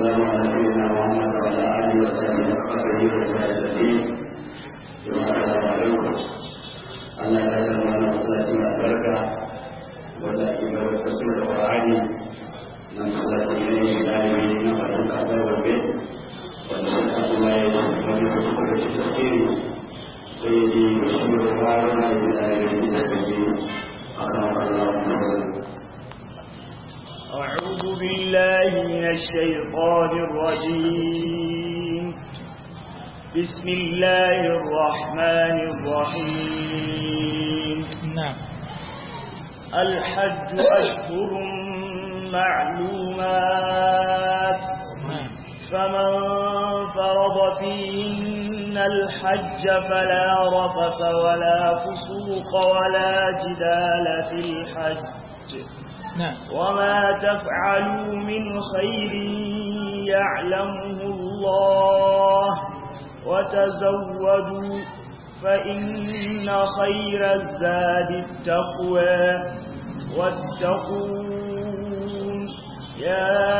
والسلام على سيدنا محمد وعلى اله وصحبه وقدره ومجاهدين السلام عليكم Allah ya da mana masallaci mai albarka wanda ake gaba tafsir da Qur'ani nan masallaci ne shi dalibi na faɗin kasar Gombe wanda shi kuma ya yi wani da kuma da tafsiri sai dai shi da fara na yi dalibi da sai akan Allah subhanahu أعوذ بالله من الشيطان الرجيم بسم الله الرحمن الرحيم نعم الحج أشهر معلومات نعم فمن فرض فيهن الحج فلا رفث ولا فسوق ولا جدال في الحج نعم وما تفعلوا من خير يعلمه الله وتزودوا فإن خير الزاد التقوى واتقون يا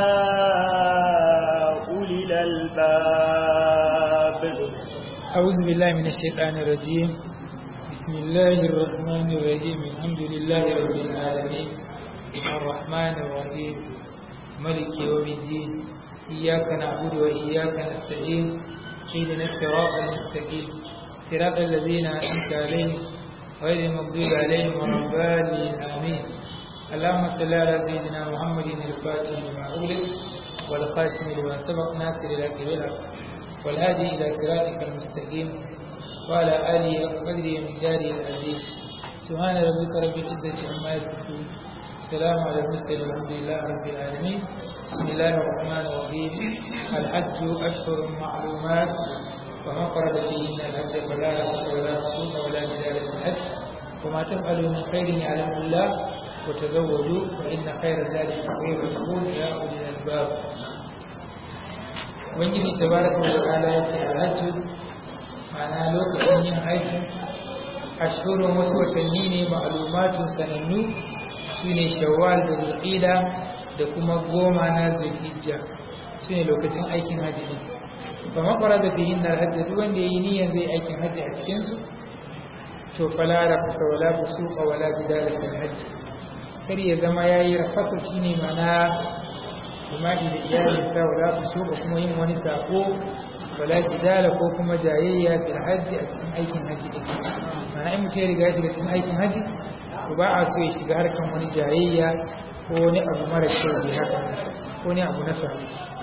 أولي الألباب أعوذ بالله من الشيطان الرجيم بسم الله الرحمن الرحيم الحمد لله رب العالمين الرحمن الرحيم ملك يوم الدين إياك نعبد وإياك نستعين اهدنا الصراط المستقيم صراط الذين أنعمت عليهم غير المغضوب عليهم ولا الضالين آمين اللهم صل على سيدنا محمد الفاتح لما أغلق والخاتم لما سبق ناصر الحق بالحق والهادي إلى صراطك المستقيم وعلى آله وقدره ومقداره العظيم سبحان ربك رب العزة عما يصفون السلام على المرسلين والحمد لله رب العالمين بسم الله الرحمن الرحيم الحج أشهر معلومات ومن فرد فيهن الحج فلا رفث ولا فسوق ولا جدال في الحج وما تفعلوا من خير يعلم الله وتزودوا فإن خير الزاد التقوى وتقول يا أولي الألباب ubangiji tabaraka wa ta'ala ya ce alhajju ma'ana lokacin yin aiki ashhurun wasu watanni ne ma'lumatun sanannu su ne shawwal da zulqida da kuma goma na zulhijja su ne lokacin aikin hajji ne ba makwara da fihin na hajji duk wanda ya yi niyyar zai aikin hajji a cikinsu to fala rafasa wala fusuqa wala bidala fil hajji kar ya zama yayi rafasa shine mana jima'i da iyalinsa wala fusuqa kuma yin wani sako wala jidala ko kuma jayayya bil hajji a cikin aikin hajji din mana in mutum ya riga shiga cikin aikin hajji to ba a so ya shiga harkan wani jayayya ko wani abu mara kyau bai haka ko wani abu na sabo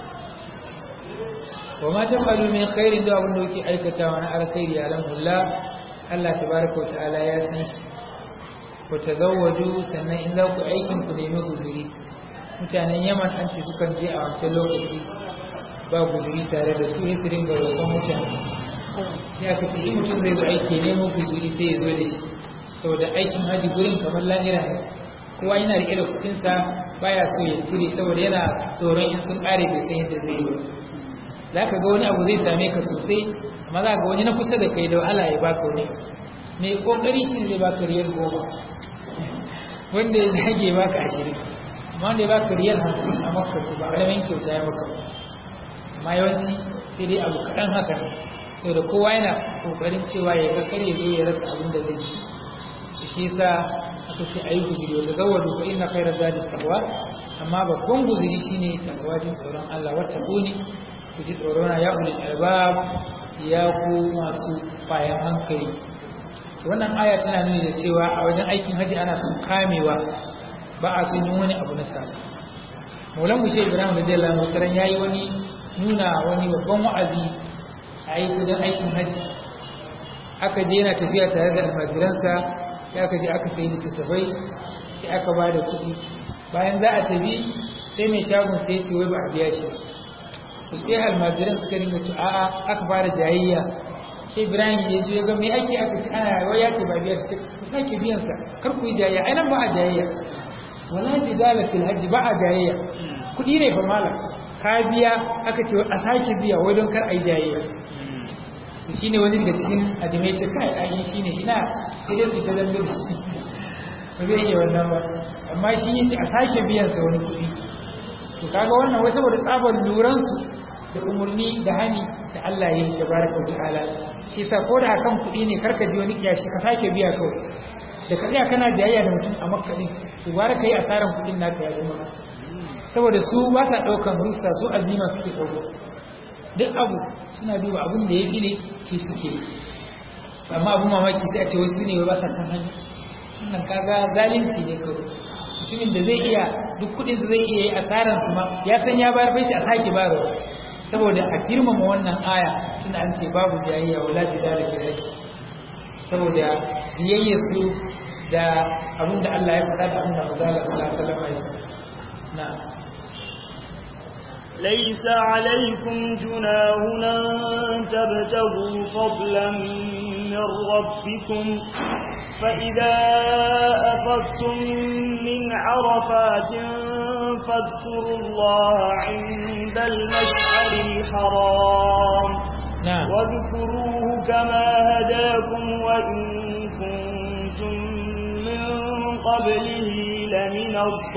wa ma tafalu min khairin da abin da yake aikatawa na alkhairi ya alhamdulillah Allah tabaraka wa ta'ala ya san shi ku tazawwaju sannan in za ku aikin ku nemi guzuri mutanen Yaman an ce sukan je a wancan lokaci ba guzuri tare da su sai su ringa roƙon mutane sai aka ce in mutum zai zo aiki nemo guzuri sai ya zo da shi saboda aikin haji gurin kamar lahira ne kowa yana riƙe da kuɗinsa baya so ya cire saboda yana tsoron in sun ƙare bai san yadda zai yi ba za ka ga wani abu zai same ka sosai amma za ga wani na kusa da kai da wahala ya baka wani mai kokari shi zai baka riyar goma wanda ya zage baka ashirin amma wanda ya baka riyar hamsin a maka to ba ƙaramin kyauta ya maka amma yawanci sai dai abu kaɗan haka ne saboda kowa yana ƙoƙarin cewa ya ga kar ya zo ya rasa abin da zai ci shi yasa aka ce ayi guzuri wata zawadu fa inna khayra zadi taqwa amma babban guzuri shine taqwa jin tsoron Allah wata kuni ku ji tsorona ya ulil albab ya ku masu bayan hankali wannan aya tana nuni da cewa a wajen aikin haji ana son kamewa ba a son yin wani abu na sasa maulan mushe ibrahim da jalla mutaran yayi wani nuna wani babban wa'azi a yi wajen aikin haji aka je yana tafiya tare da almajiransa sai aka je aka sayi littattafai sai aka ba da kuɗi bayan za a tafi sai mai shagon sai ya ce wai ba a biya shi ba to sai almajiran suka ringa to a'a aka fara jayayya sai ibrahim ya zo ya ga me ake aka ci ana wai ya ce ba biya shi ku sake biyan sa kar ku yi jayayya ai nan ba a jayayya wala jidala fil hajji ba a jayayya kudi ne fa malam ka biya aka ce a sake biya wai don kar a yi jayayya to shine wani daga cikin adimai ce kai ai shine ina sai dai su ta dambe ba zai iya wannan ba amma shi yace a sake biyan sa wani kudi to kaga wannan wai saboda tsabar luran su da umurni da hani da Allah ya yi tabaraka wa ta'ala shi yasa ko da akan kuɗi ne karka ji wani kiyashi ka sake biya kawai da ka tsaya kana jayayya da mutum a makka din to gwara kai asaran kuɗin naka ya zama saboda su ba sa ɗaukan rusa su azima suke ɗauko duk abu suna duba abin da ya fi ne shi suke yi amma abin mamaki sai a ce wasu ne ba sa kan hanya wannan kaga zalunci ne kawai mutumin da zai iya duk kudinsa zai iya yi asaran su ma ya san ya bayar bai ce a sake bayarwa saboda a girmama wannan aya tunda an ce babu jayayya wala jidala fi zaki saboda biyayya su da abin da Allah ya faɗa da abin da manzo Allah sallallahu alaihi wasallam ya faɗa na'am ليس عليكم جناح أن تبتغوا فضلا من ربكم فإذا أفضتم من عرفات فاذكروا الله عند المشعر الحرام نعم واذكروه كما هداكم وإن كنتم من قبله لمن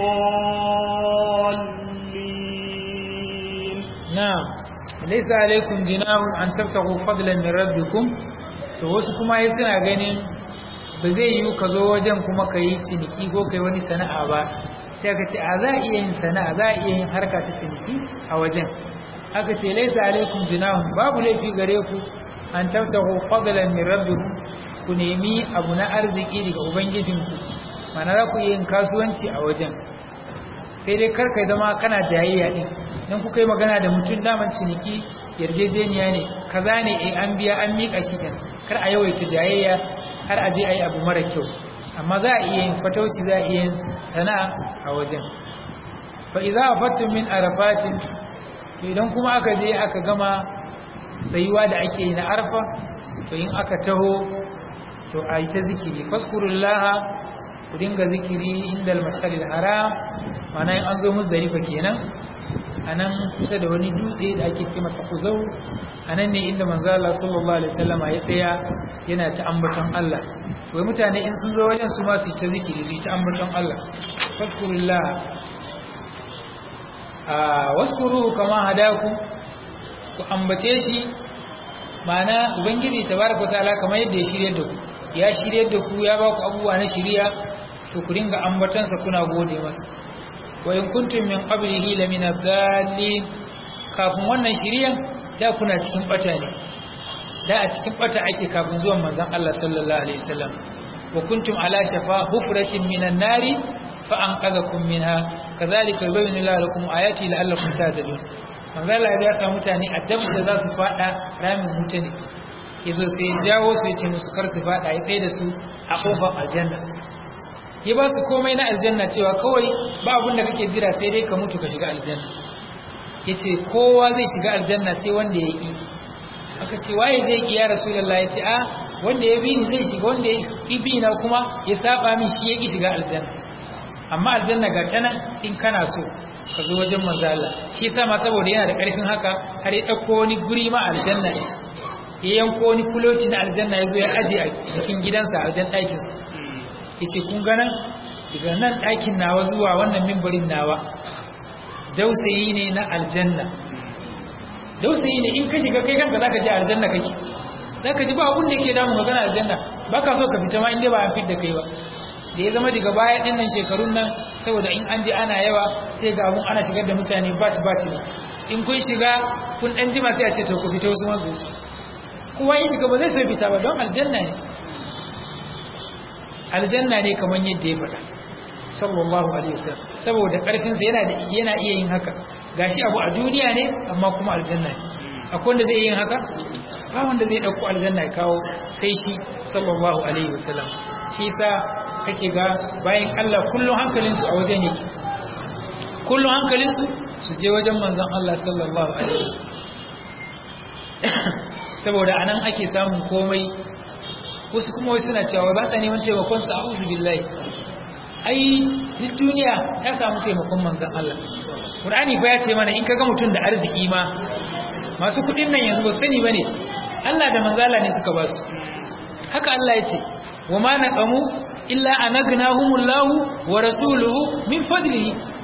الضالين na'am laysa alaikum jinahun an tabtagu fadlan min rabbikum to wasu kuma yayi suna ganin ba zai yi ka zo wajen kuma ka yi ciniki ko kai wani sana'a ba sai aka ce a za a iya yin sana'a za a iya yin harka ta ciniki a wajen aka ce laysa alaikum jinahun babu laifi gare ku an tabtagu fadlan min rabbikum ku nemi abu na arziki daga ubangijinku mana za ku iya yin kasuwanci a wajen sai dai kar kai zama kana jayayya din dan kuka yi magana da mutum daman ciniki yarjejeniya ne kaza ne eh an biya an mika shi kan kar a yawaita jayayya har a je a yi abu mara kyau amma za a iya yin fatauci za a iya yin sana'a a wajen fa idza afattum min arafatin to idan kuma aka je aka gama tsayuwa da ake yi na arfa to in aka taho to a yi ta zikiri faskurullaha ku dinga zikiri inda al-masharil haram mana in an zo musdalifa kenan anan kusa da wani dutse da ake ce masa kuzau anan ne inda manzo Allah sallallahu alaihi wasallam ya tsaya yana ta ambaton Allah to wai mutane in sun zo wajen su ma su ta zikiri su ta ambaton Allah faskurullah a waskuru kama hadaku ku ambace shi mana ubangiji tabaraka taala kamar yadda ya shiryar da ku ya shiryar da ku ya ba ku abubuwa na shiriya to ku dinga ambatansa kuna gode masa wa in kuntum min qablihi la min ad-dallin kafin wannan shiriyan da kuna cikin bata ne da a cikin bata ake kafin zuwan manzon Allah sallallahu alaihi wasallam wa kuntum ala shafa hufratin minan nari fa anqadhakum minha kazalika yubayyinu Allahu lakum ayati la'allakum tahtadun manzon Allah ya sa mutane addab da za su fada ramin mutane yazo sai jawo su ya ce musu kar su fada ya tsaye da su a kofar aljanna ya ba su komai na aljanna cewa kawai ba abin da kake jira sai dai ka mutu ka shiga aljanna ya ce kowa zai shiga aljanna sai wanda ya ƙi aka ce waye zai ƙi ya rasulallah ya ce a wanda ya bi ni zai shiga wanda ya ƙi bi na kuma ya saba min shi ya ƙi shiga aljanna amma aljanna ga ta nan in kana so ka zo wajen manzala shi yasa ma saboda yana da ƙarfin haka har ya ɗauko wani guri ma aljanna ne ya yanko wani kuloti na aljanna ya zo ya aje a cikin gidansa a wajen ɗakinsa yace kun ganan daga nan ɗakin nawa zuwa wannan mimbarin nawa dausayi ne na aljanna dausayi ne in ka shiga kai kanka zaka ji aljanna kake zaka ji ba abun da yake damu magana aljanna baka so ka fita ma inda ba an fit da kai ba da ya zama daga baya din nan shekarun nan saboda in an je ana yawa sai ga abun ana shigar da mutane bat bat ne in kun shiga kun dan jima sai a ce to ku fita wasu masu su kowa in shiga ba zai so fita ba don aljanna ne aljanna ne kamar yadda ya faɗa sallallahu alaihi wasallam saboda ƙarfinsa yana da yana iya yin haka gashi abu a duniya ne amma kuma aljanna ne akwai wanda zai yin haka ba wanda zai dauko aljanna ya kawo sai shi sallallahu alaihi wasallam shi yasa kake ga bayan Allah kullun hankalin su a wajen yake kullun hankalin su su je wajen manzon Allah sallallahu alaihi wasallam saboda anan ake samun komai wasu kuma wasu suna cewa ba sa neman taimakon sa a'udhu billahi ai duk duniya ta samu taimakon manzon Allah Qur'ani fa ya ce mana in kaga mutum da arziki ma masu kudin nan yanzu ba sani bane Allah da manzon Allah ne suka ba su haka Allah ya ce wa ma naqamu illa anagnahumullahu wa rasuluhu min fadlihi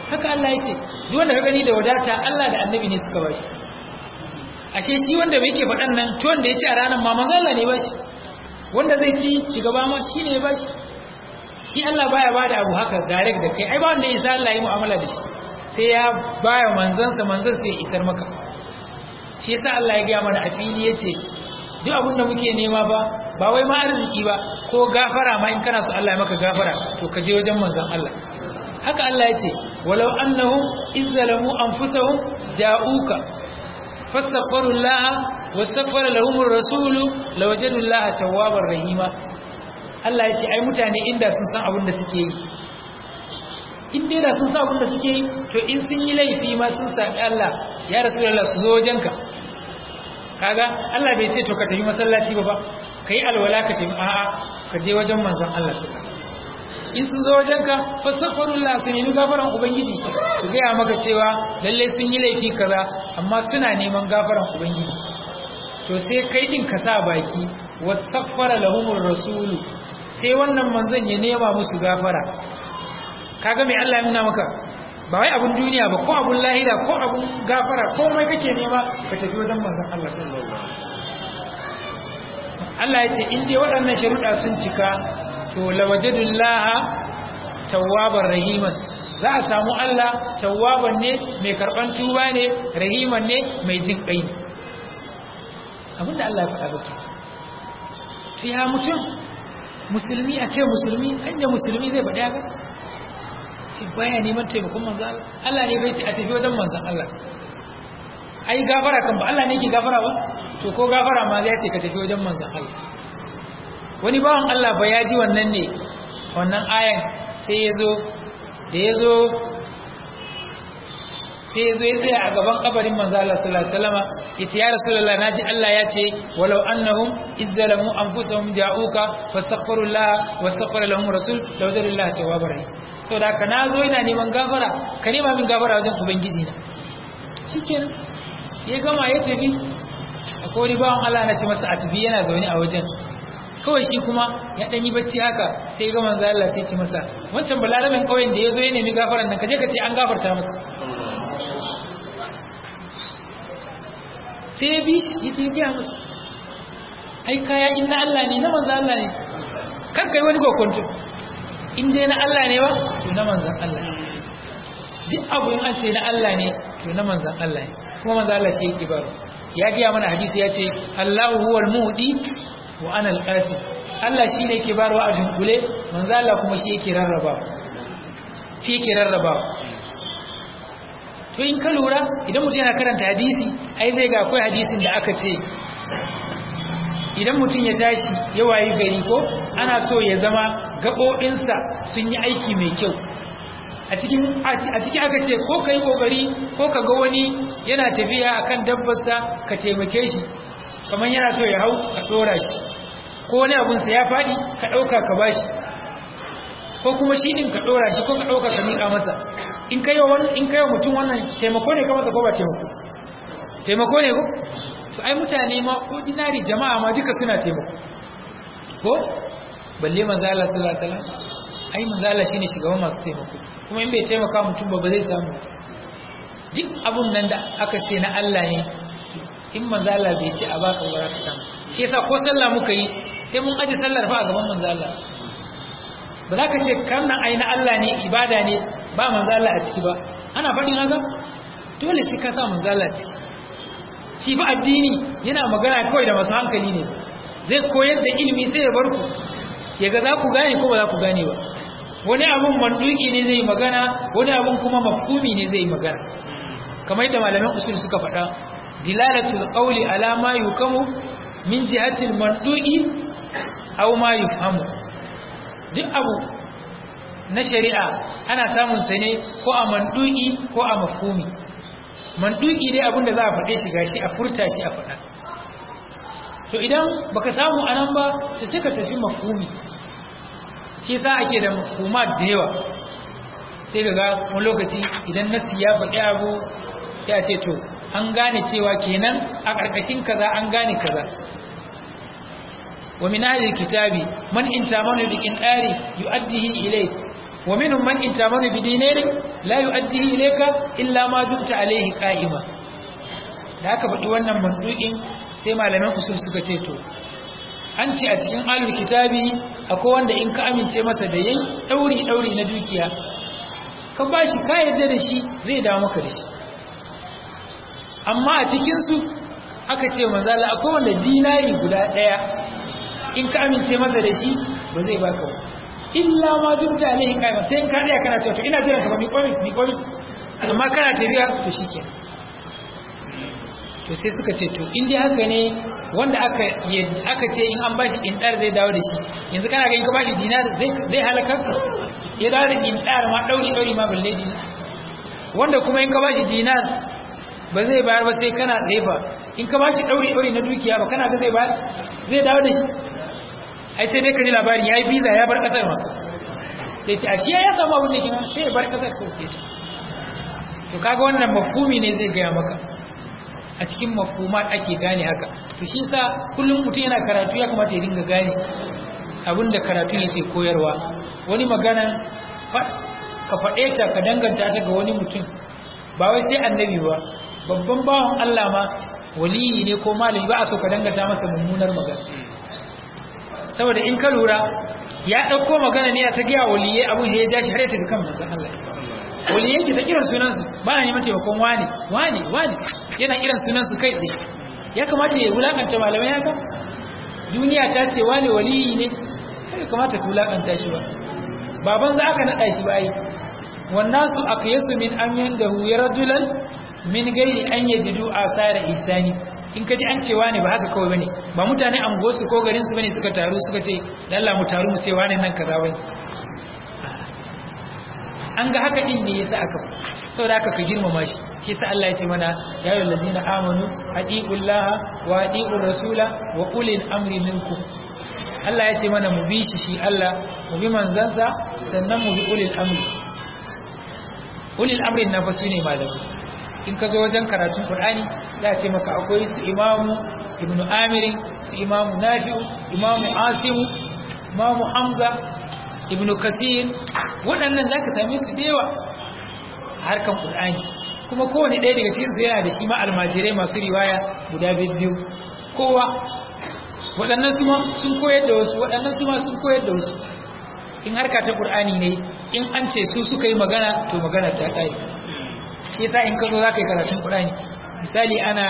haka Allah ya ce duk wanda ka gani da wadata Allah da annabi ne suka bashi ashe shi wanda bai ke faɗan nan to wanda ya ci a ranar ma manzo Allah ne ba shi wanda zai ci daga ba ma shi ne ya ba shi shi Allah baya bada abu haka gare da kai ai ba wanda isa Allah yi mu'amala da shi sai ya baya manzansa manzan sai ya isar maka shi yasa Allah ya gaya mana a fili yace duk abin da muke nema ba ba wai ma arziki ba ko gafara ma in kana so Allah ya maka gafara to ka je wajen manzon Allah haka Allah yace walau annahum izzalamu anfusahum ja'uka fastaghfiru Allah wastaghfara lahumur rasul lawajadu Allah tawwabar rahima Allah yace ai mutane inda sun san abin da suke yi in dai da sun sa abin da suke yi to in sun yi laifi ma sun sami Allah ya rasulullah su zo wajenka kaga Allah bai ce to ka tafi masallaci ba ba kai alwala ka tafi a'a ka je wajen manzon Allah su in sun zo wajenka fastaghfirullah su nemi gafaran ubangiji su gaya maka cewa lalle sun yi laifi kaza amma suna neman gafaran ubangiji to sai kai din ka sa baki wastaghfara lahumur rasulu sai wannan manzon ya nema musu gafara kaga mai Allah ya nuna maka ba wai abun duniya ba ko abun lahira ko abun gafara ko mai kake nema ka tafi wajen manzon Allah sallallahu alaihi wasallam Allah ya ce in dai waɗannan sharuɗa sun cika to lawajadullaha tawwabar rahiman za a samu Allah tawwaban ne mai karban tuba ne rahiman ne mai jin kai ne abinda Allah ya faɗa baki to ya mutum musulmi a ce musulmi hanya musulmi zai faɗi haka shi baya neman taimakon manzo Allah Allah ne bai ce a tafi wajen manzon Allah ai gafara kan ba Allah ne ke gafara ba to ko gafara ma ya ce ka tafi wajen manzon Allah wani bawan Allah ba ya ji wannan ne wannan ayan sai ya zo da ya zo sai ya zo ya tsaya a gaban kabarin manzo Allah sallallahu alaihi wasallam yace ya rasulullah naji Allah ya ce walau annahum izzalamu anfusahum ja'uka fastaghfirullah wastaghfara lahum rasul lawajadullah tawwabar rahim saboda haka nazo ina neman gafara ka nema min gafara wajen ubangiji na shikenan ya gama ya tafi akwai wani bawan Allah na ce masa a tafi yana zaune a wajen kawai shi kuma ya dan yi bacci haka sai ga manzo Allah sai ce masa wancan balaramin kauyen da yazo ya nemi gafaran nan kaje ka ce an gafarta masa sai ya bi shi ya ce ya masa ai kaya inna Allah ne na manzo Allah ne kan kai wani kokonto in dai na Allah ne ba to na manzon Allah ne duk abu in an ce na Allah ne to na manzon Allah ne kuma manzo Allah shi yake baro ya ga mana hadisi ya ce Allahu huwal muhdi wa ana alqasi Allah shi ne yake barwa a dunkule manzo Allah kuma shi yake rarraba shi yake rarraba to in ka lura idan mutum yana karanta hadisi ai zai ga akwai hadisin da aka ce idan mutum ya tashi ya wayi gari ko ana so ya zama gaɓoɓinsa sun yi aiki mai kyau a cikin aka ce ko ka yi ƙoƙari ko ka ga wani yana tafiya a kan dabbarsa ka taimake shi kamar yana so ya hau ka ɗora shi ko wani abunsa ya faɗi ka ɗauka ka ba shi ko kuma shi ɗin ka ɗora shi ko ka ɗauka ka miƙa masa in kai wa mutum wannan taimako ne ka masa ko ba taimako taimako ne ko to ai mutane ma ordinary jama'a ma duka suna taimako ko balle manzo Allah sallallahu alaihi wasallam ai manzo Allah shine shugaban masu taimako kuma in bai taimaka mutum ba ba zai samu duk abun nan da aka ce na Allah ne in manzo Allah bai ce a baka ba za ka samu shi yasa ko sallah muka yi sai mun aje sallar fa a gaban manzo Allah ba za ka ce kan nan ai na Allah ne ibada ne ba manzo Allah a ciki ba ana faɗin haka dole sai ka sa manzo Allah ciki shi ba addini yana magana kawai da masu hankali ne zai koyar da ilimi sai ya bar ku ya ga za ku gane ko ba za ku gane ba wani abun manduki ne zai magana wani abun kuma mafhumi ne zai magana kamar yadda malaman usul suka faɗa dilalatul qawli ala ma yukamu min jihatil manduki aw ma yufhamu duk abu na shari'a ana samun sa ne ko a manduki ko a mafhumi manduki dai abin da za a faɗe shi gashi a furta shi a faɗa to idan baka samu anan ba to sai ka tafi mafhumi shi yasa ake da mafhuma da yawa sai ga wani lokaci idan nasi ya faɗi abu sai a ce to an gane cewa kenan a ƙarƙashin kaza an gane kaza wa min ahli kitabi man in tamanu bi qinari yu'addihi ilay wa minhum man in tamanu bi dinarin la yu'addihi ilayka illa ma dumta alayhi qa'ima da aka faɗi wannan mandu'in sai malaman usul suka ce to an ce a cikin alul kitabi akwai wanda in ka amince masa da yayi dauri dauri na dukiya ka bashi ka yarda da shi zai dawo maka da shi amma a cikin su aka ce manzala akwai wanda dinari guda daya in ka amince masa da shi ba zai baka ba illa ma dumta alaihi qaima sai in ka daya kana cewa to ina jiran ka ba mi komi mi komi amma kana tafiya to shikenan to sai suka ce to in dai haka ne wanda aka aka ce in an bashi indar zai dawo da shi yanzu kana ga in ka bashi dinar zai zai halaka ya dawo da indar ma dauri dauri ma balle dinar wanda kuma in ka bashi dinar ba zai bayar ba sai kana leba in ka bashi dauri dauri na dukiya ba kana ga zai bayar zai dawo da shi ai sai dai ka ji labarin yayi visa ya bar kasar ma sai ce ashe ya samu abin da kina sai ya bar kasar ko ke ta to kaga wannan mafhumi ne zai gaya maka a cikin mafhumat ake gane haka to shi yasa kullum mutum yana karatu ya kamata ya dinga gane abinda karatu yake koyarwa wani magana ka faɗe ta ka danganta ta ga wani mutum ba wai sai annabi ba babban bawan Allah ma waliyi ne ko malami ba a so ka danganta masa mummunar magana saboda in ka lura ya ɗauko magana ne a ta gaya waliyai abin ya ja shi har ya tafi kan manzon Allah waliyai ke ta kiran sunansu ba a neman taimakon wane wane wane yana kiran sunansu kai da ya kamata ya wulakanta malamai haka duniya ta ce wane waliyi ne ya kamata ka wulakanta shi ba baban za aka naɗa shi ba yi wannan su aka yasu min an yanda ya rajulan min gairi an yajidu asara isani in ka ji an cewa ne ba haka kawai bane ba mutane an gosu ko garin su bane suka taru suka ce Allah mu taru mu ce wane nan kaza bane an ga haka din ne yasa aka saboda haka ka girmama shi shi yasa Allah ya ce mana ya ayyuhal ladzina amanu atiqullaha wa atiqur rasula wa ulil amri minkum Allah ya ce mana mu bi shi shi Allah mu bi manzansa sannan mu bi ulil amri ulil amri na fa sune malamai in ka zo wajen karatun Qur'ani za a ce maka akwai su imamu ibnu amir su imamu nafi'u imamu asimu imamu hamza ibnu kasir waɗannan za ka same su da yawa a harkan ƙul'ani kuma kowane ɗaya daga cikinsu yana da shi ma almajirai masu riwaya guda biyu kowa waɗannan su ma sun koyar da wasu waɗannan su ma sun koyar da wasu in harka ta ƙul'ani ne in an ce su suka yi magana to magana ta ƙare shi yasa in ka zo za ka yi karatun ƙul'ani misali ana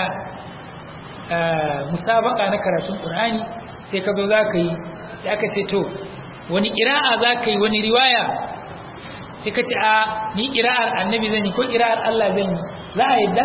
musabaka na karatun ƙul'ani sai ka zo za ka yi sai aka ce to wani ƙira'a za ka yi wani riwaya sai ka ce a ni ƙira'ar annabi zan yi ko ƙira'ar Allah zan yi za a yadda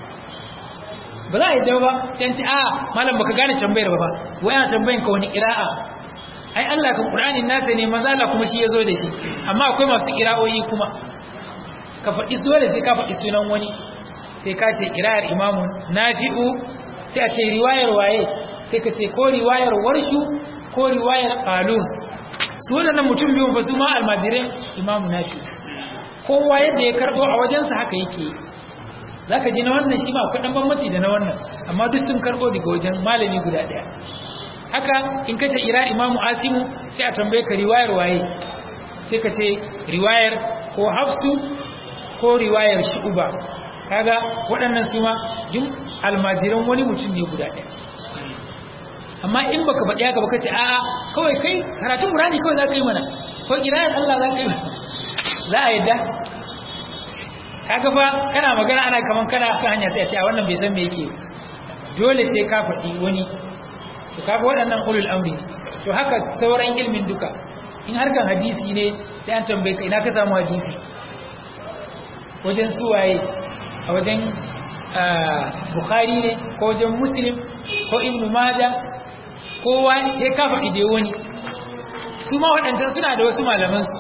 ba za a yadda ba sai an ce a malam baka gane tambayar ba ba wai ana tambayin ka wani ƙira'a ai Allah kan Qur'anin nasa ne maza Allah kuma shi ya zo da shi amma akwai masu ƙira'o'i kuma ka faɗi dole sai ka faɗi sunan wani sai ka ce ƙira'ar imamu nafi'u sai a ce riwayar waye sai ka ce ko riwayar warshu ko riwayar qalun su waɗannan mutum biyu ba su ma almajirai imamu nafi kowa yadda ya karɓo a wajensa haka yake za ka ji na wannan shi ma akwai ɗan bambanci da na wannan amma duk sun karɓo daga wajen malami guda ɗaya haka in ka ce ira imamu asimu sai a tambaye ka riwayar waye sai ka ce riwayar ko hafsu ko riwayar shu'uba kaga waɗannan su ma duk almajiran wani mutum ne guda ɗaya amma in baka faɗi haka baka ce a'a kawai kai karatun Qur'ani kawai za ka yi mana ko kirayar Allah za ka yi za a yadda kaga fa kana magana ana kaman kana kan hanya sai a ce a wannan bai san me yake dole sai ka faɗi wani to kaga waɗannan ulul amri to haka sauran ilmin duka in harkan hadisi ne sai an tambaye ka ina ka samu hadisi wajen suwaye a wajen Bukhari ne ko wajen Muslim ko Ibn Majah kowa ya kafa ide wani su ma waɗancan suna da wasu malamansu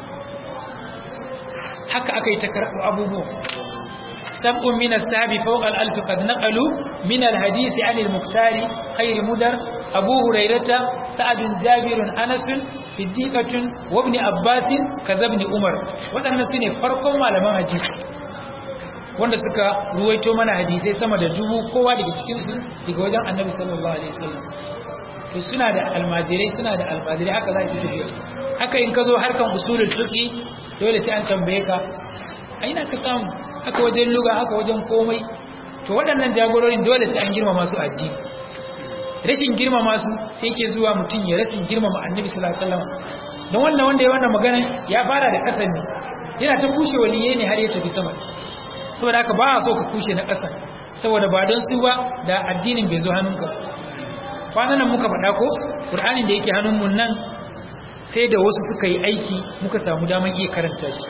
haka aka yi ta karɓo abubuwa sab'un min as-sahabi fawqa al-alf qad naqalu min al-hadisi 'an al-muqtari khayr mudar abu hurairata sa'ad jabir anas siddiqatun wa ibn abbas kazabni umar waɗannan sune farkon malaman hadisi wanda suka ruwaito mana hadisai sama da dubu kowa daga cikin su daga wajen annabi sallallahu alaihi wasallam to suna da almajirai suna da almajirai haka za ki tafiya haka in ka zo harkan usulul fiqi dole sai an tambaye ka a ina ka samu haka wajen luga haka wajen komai to waɗannan jagororin dole sai an girmama su addini rashin girmama su sai ke zuwa mutum ya rashin girmama annabi sallallahu alaihi wasallam don wannan wanda ya wannan magana ya fara da ƙasa ne yana ta kushe waliyai ne har ya tafi sama saboda haka ba a so ka kushe na ƙasa saboda ba don su ba da addinin bai zo hannunka kwanan nan muka faɗa ko ƙur'anin da yake hannunmu nan sai da wasu suka yi aiki muka samu daman iya karanta shi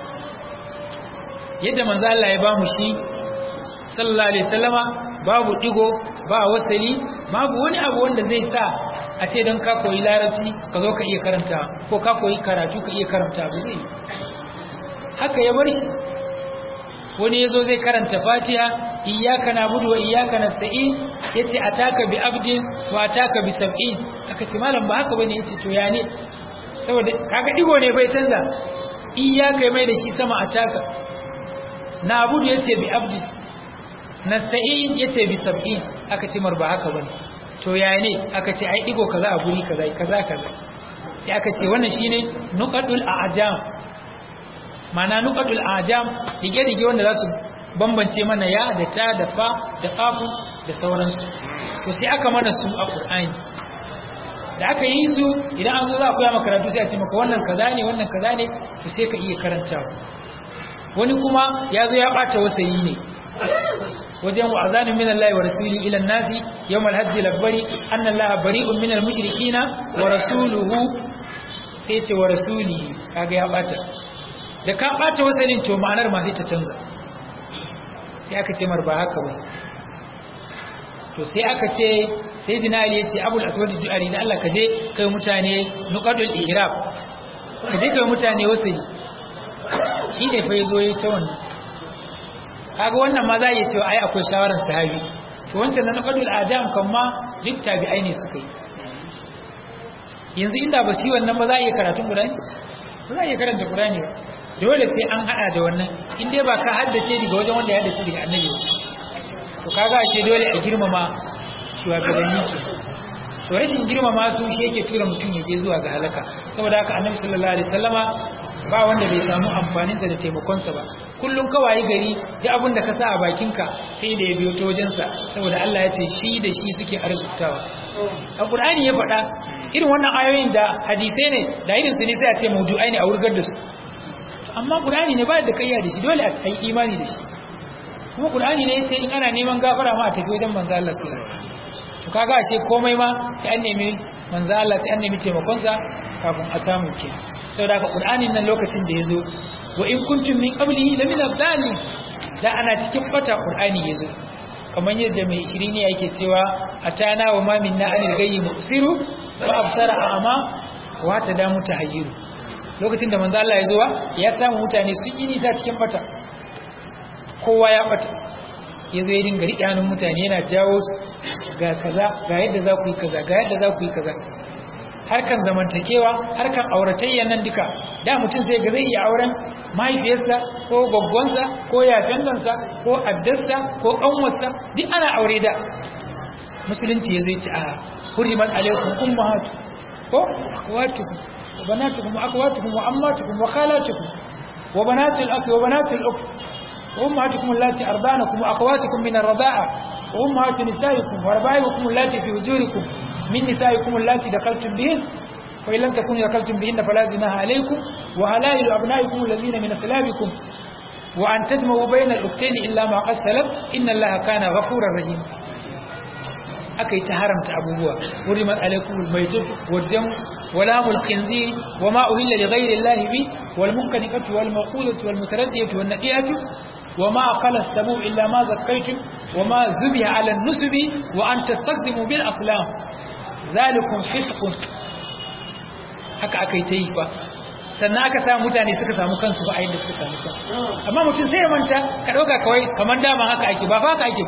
yadda manzo Allah ya bamu shi sallallahu alaihi wasallama babu digo ba wasali babu wani abu wanda zai sa a ce don ka koyi larabci ka zo ka iya karanta ko ka koyi karatu ka iya karanta ba zai haka ya bar shi wani yazo zai karanta fatiha iyyaka na'budu wa iyyaka nasta'in yace ataka bi abdin wa ataka bi sab'in aka ce malam ba haka bane yace to ya ne saboda kaga digo ne bai canza iyyaka mai da shi sama ataka na'budu yace bi abdin nasta'in yace bi sab'in aka ce mar ba haka bane to ya ne aka ce ai digo kaza a guri kaza kaza kaza sai aka ce wannan shine nuqadul a'jam mana nuqadul a'jam dige dige wanda za su bambance mana ya da ta da fa da qafu da sauransu to sai aka mana su a qur'ani da aka yi su idan an zo za a koya maka karatu sai a ce maka wannan kaza ne wannan kaza ne to sai ka iya karantawa wani kuma ya zo ya bata wasayi ne wajen wa azanin min Allah wa rasuli ila nasi yawmal hajji lakbari anna Allah bari'un min al-mushrikina wa rasuluhu sai ce wa rasulihi kaga ya bata da ka bata wasanin to ma'anar ma sai ta canza sai aka ce mar ba haka ba to sai aka ce sayyidina Ali yace Abul Aswad du'ari da Allah kaje kai mutane nuqadul i'rab kaje kai mutane wasai shi ne fa yazo yi ta wannan kaga wannan ma za a iya cewa ai akwai shawarar sahabi to wancan na naqadul ajam kan ma duk tabi'ai ne suka yi yanzu inda ba su yi wannan ba za a iya karatun Qur'ani ba za a iya karanta Qur'ani ba dole sai an hada da wannan in dai ba ka haddace daga wajen wanda ya haddace daga annabi ba to kaga ashe dole a girmama shugabanni ke to rashin girmama su shi yake tura mutum ya je zuwa ga halaka saboda haka annabi sallallahu alaihi wasallama ba wanda bai samu amfaninsa da taimakonsa ba kullum kawai gari duk abin da ka sa a bakinka sai da ya biyo ta wajensa saboda Allah ya ce shi da shi suke arzutawa a Qur'ani ya faɗa irin wannan ayoyin da hadisai ne da irin su ne sai a ce maudu'ai ne a wurgar da su amma Qur'ani ne ba da kayya da shi dole a yi imani da shi kuma Qur'ani ne sai in ana neman gafara ma a tafi wajen manzo Allah sallallahu alaihi wasallam to kaga ashe komai ma sai an nemi manzo Allah sai an nemi taimakonsa kafin a samu kenan saboda haka qur'anin nan lokacin da yazo wa in kuntum min qablihi la min adallin da ana cikin fata qur'ani yazo kamar yadda mai shirini yake cewa atana wa ma minna anil ghayyi musiru wa absara a'ma wa tadamu tahayyiru lokacin da manzo Allah yazo ya samu mutane sun yi nisa cikin fata kowa ya fata yazo ya dinga riƙe hannun mutane yana jawo su ga kaza ga yadda za ku yi kaza ga yadda za ku yi kaza harkan zamantakewa harkan auratayya nan duka da mutum sai ga zai iya auren mahaifiyarsa ko gaggonsa ko yafengansa ko addarsa ko kanwarsa duk ana aure da musulunci ya zai ci a huriman alaikum ummahatu ko akwatukum wa banatukum wa akwatukum wa ammatukum wa khalatukum wa banatul akhi wa banatul ukh wa ummahatukum allati ardanakum wa akhawatukum min ar-rida'a wa ummahatu nisaikum wa raba'ibukum allati fi hujurikum من نسائكم اللاتي دخلتم بهن وإن لم تكونوا دخلتم بهن فلا جناح عليكم وهلائل أبنائكم الذين من أسلابكم وأن تجمعوا بين الأختين إلا ما قد سلف إن الله كان غفورا رحيما أكي تهرمت أبوها ورمت عليكم الميتة والدم ولام الخنزير وما أهل لغير الله به والمنكنقة والموقودة والمتردية والنقيئة وما أقل السبوع إلا ما زكيتم وما زبه على النسب وأن تستقسموا بالأصلام zalikun fiskun haka aka yi ta yi ba sannan aka samu mutane suka samu kansu ba a yadda suka samu kansu amma mutum sai ya manta ka ɗauka kawai kamar dama haka ake ba fa haka ake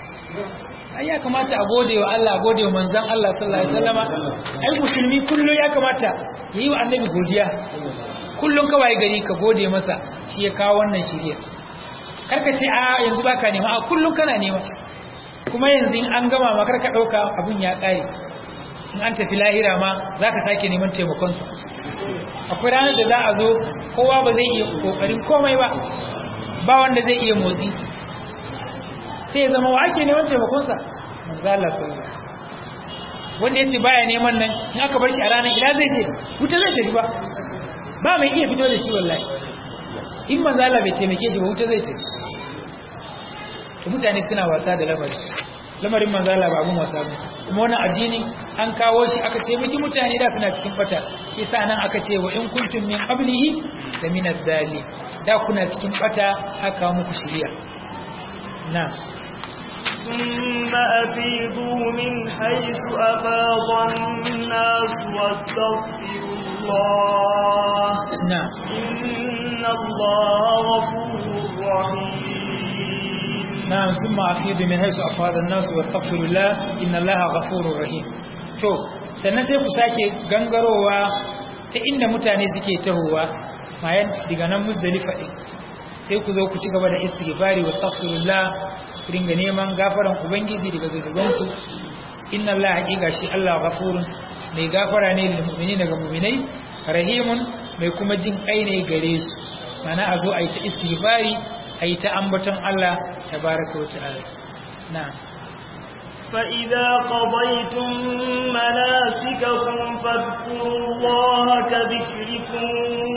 ai ya kamata a gode wa Allah a gode wa manzan Allah sallallahu alaihi wasallama ai musulmi kullum ya kamata ya yi wa annabi godiya kullum kawai gari ka gode masa shi ya kawo wannan shirya karka ce a yanzu baka nema a kullum kana nema kuma yanzu in an gama ma karka ɗauka abun ya ƙare in an tafi lahira ma za ka sake neman taimakonsa akwai ranar da za a zo kowa ba zai iya kokarin komai ba ba wanda zai iya motsi sai ya zama wa ake neman taimakonsa manzo Allah sallallahu alaihi wasallam wanda yace baya neman nan in aka bar shi a ranar ina zai je wuta zai tafi ba ba mai iya fito da shi wallahi in manzo Allah bai taimake shi ba wuta zai tafi to mutane suna wasa da lamarin lamarin manzo Allah ba abun wasa ba kuma wannan addini an kawo shi aka taimaki mutane da suna cikin bata shi yasa nan aka ce wa in kuntum min qablihi la min adh da kuna cikin bata aka muku shiriya na'am ثم أفيضوا من حيث أفاض الناس واستغفروا الله نعم إن الله غفور رحيم نعم ثم أفيض من حيث أفاض الناس واستغفروا الله إن الله غفور رحيم to sannan sai ku sake gangarowa ta inda mutane suke tahowa bayan daga nan muzdalifa din sai ku zo ku ci gaba da istighfari wastaghfirullah ku dinga neman gafaran ubangiji daga zunubanku inna Allah haqiqa shi Allah ghafurun mai gafara ne lil mu'minina daga mu'minai rahimun mai kuma jin kai ne gare su mana a zo a yi ta istighfari a yi ta ambaton Allah tabaraka wa ta'ala na'am فإذا قضيتم مناسككم فاذكروا الله كذكركم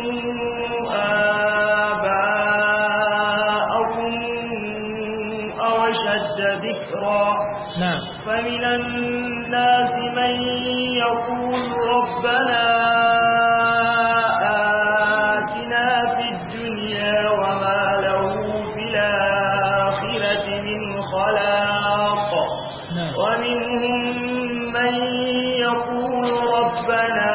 آباءكم أو أشد ذكرا نعم فمن الناس من يقول ربنا آتنا في الدنيا وما له في الآخرة من خلاق نعم ومنهم من يقول ربنا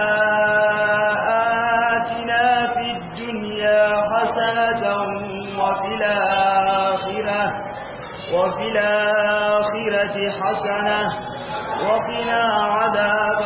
آتنا في الدنيا حسنة وفي الآخرة وفي الآخرة حسنة وقنا عذاب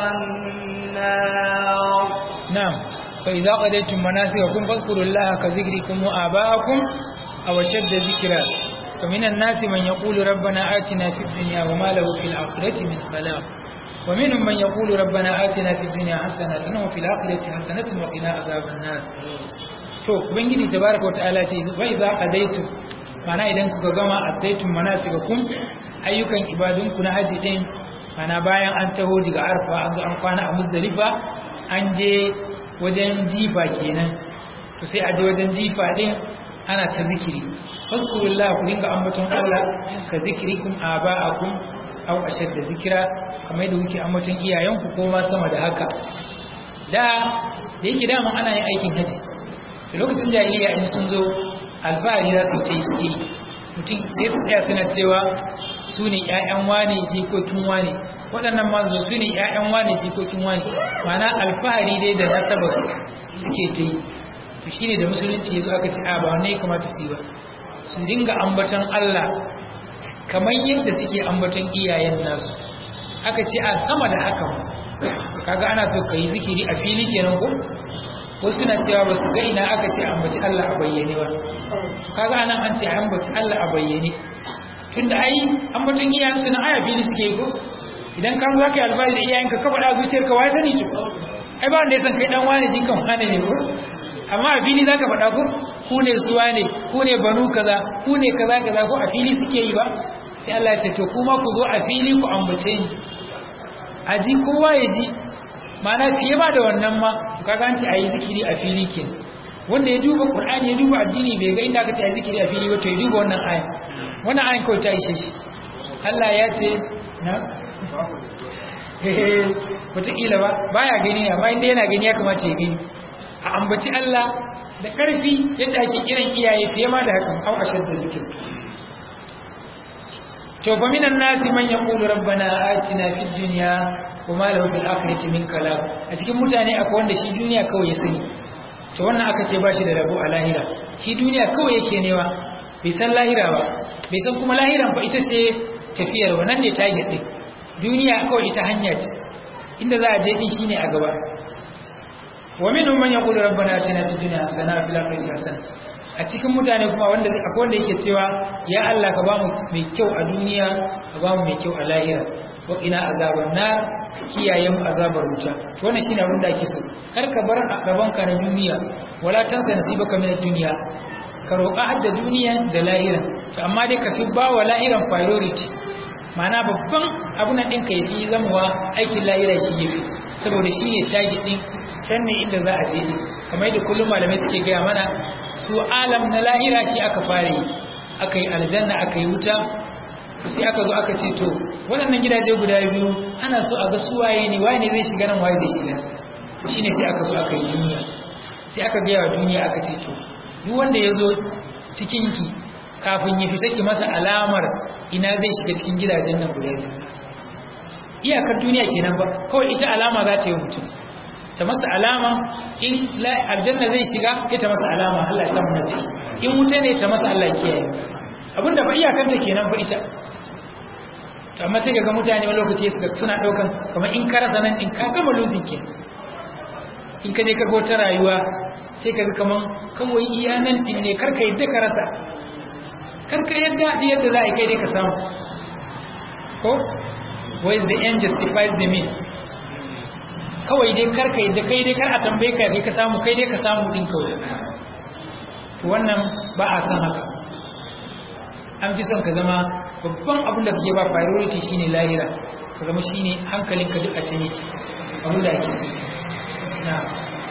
النار نعم فإذا قضيتم مناسككم فاذكروا الله كذكركم وآباءكم أو شد ذكرا فمن الناس من يقول ربنا آتنا في الدنيا وما له في الآخرة من خلاق ومنهم من يقول ربنا آتنا في الدنيا حسنة وفي الآخرة حسنة وقنا عذاب النار to ubangiji tabaraka wa ta'ala ce wa idza qadaytum mana idan kuka gama addaytum manasikakum ayyukan ibadunku na haji din mana bayan an taho daga arfa an zo an kwana a muzdalifa an je wajen jifa kenan to sai a je wajen jifa din ana ta zikiri fazkurullah ku dinga ambaton Allah ka zikirikum aba'akum aw ashadda zikira kamar yadda kuke ambaton iyayenku ko ma sama da haka da da yake dama ana yin aikin haji da lokacin jahiliya in sun zo alfahari za su ce suke mutum sai su tsaya suna cewa su ne ‘ya'yan wane jikokin wane waɗannan mazu su ne ‘ya'yan wane jikokin wane mana alfahari dai da nasaba su suke ta yi to shi ne da musulunci ya zo aka ci a ba wanne ya kamata su yi ba su dinga ambaton Allah kamar yadda suke ambaton iyayen nasu aka ce a sama da haka ma kaga ana so ka yi zikiri a fili kenan ko wasu na cewa ba su ga ina aka ce ambaci Allah a bayyane ba kaga anan an ce ambaci Allah a bayyane tunda ai ambaton iyayen su na aya fili suke yi ko idan ka zo ka yi alfahari da iyayenka ka faɗa zuciyarka wai sani to ai ba wanda ya san kai dan wani jikan wani ne ko amma a fili zaka faɗa ko ku ne su wane ku ne banu kaza ku ne kaza kaza ko a fili suke yi ba sai Allah ya ce to kuma ku zo a fili ku ambace ni a ji kowa ya ji mana fiye ba da wannan ma kaga an ce ayi zikiri a fili ke wanda ya duba qur'ani ya duba addini bai ga inda aka ce ayi zikiri a fili ba to ya duba wannan ayan wannan ayan kawai ta ishe shi Allah ya ce na hehe wataƙila ba baya gani amma inda yana gani ya kamata ya gani a ambaci Allah da ƙarfi yadda ake kiran iyaye fiye ma da hakan au ashar da zikir to fa minan nasi man yaqulu rabbana atina fid dunya wama lahu fil akhirati min kalam a cikin mutane akwai wanda shi duniya kawai ya sani to wannan aka ce ba shi da rabo a lahira shi duniya kawai yake newa bai san lahira ba bai san kuma lahiran ba ita ce tafiyar wannan ne target din duniya kawai ita hanya ce inda za a je din shine a gaba wa minhum man yaqulu rabbana atina fid dunya hasana wa fil akhirati hasana a cikin mutane kuma wanda akwai wanda yake cewa ya Allah ka bamu mai kyau a duniya ka bamu mai kyau a lahira wa qina azaban nar kiyaye mu azabar wuta to wannan shine abin da ake so kar ka bar a gaban ka na duniya wala tansa nasibaka min ad-dunya ka roƙa har da duniya da lahiran to amma dai ka fi ba wa lahiran priority ma'ana babban abun nan ɗinka ya fi zamuwa aikin lahira shi ya fi saboda shi ne target ɗin can ne inda za a je ɗin kamar yadda kullum malamai suke gaya mana su alam na lahira shi aka fara yi aka yi aljanna aka yi wuta sai aka zo aka ce to waɗannan gidaje guda biyu ana so a ga su waye ne waye ne zai shiga nan waye zai shiga shine sai aka zo aka yi duniya sai aka gaya wa duniya aka ce to duk wanda ya zo cikinki kafin ya fita ki masa alamar ina zai shiga cikin gidajen nan guda biyu iyakar duniya kenan ba kawai ita alama za ta yi mutum ta masa alama in aljanna zai shiga ita masa alama Allah ya samu na ciki in wuta ne ta masa Allah kiyaye abinda ba iyakar ta kenan ba ita to amma sai ga mutane wani lokaci suka suna daukan kamar in ka rasa nan in ka gama losing kenan in ka je ka ga wata rayuwa sai ka ga kaman kawai iya nan din ne karka yadda ka rasa karka yadda yadda za a kai dai ka samu ko why is the end justifies the mean kawai dai karka yadda kai dai kar a tambaye ka kai ka samu kai dai ka samu din kawai to wannan ba a san haka an fi son ka zama babban abin da kake ba priority shine lahira ka zama shine hankalinka duk a can yake abin da ake so na'am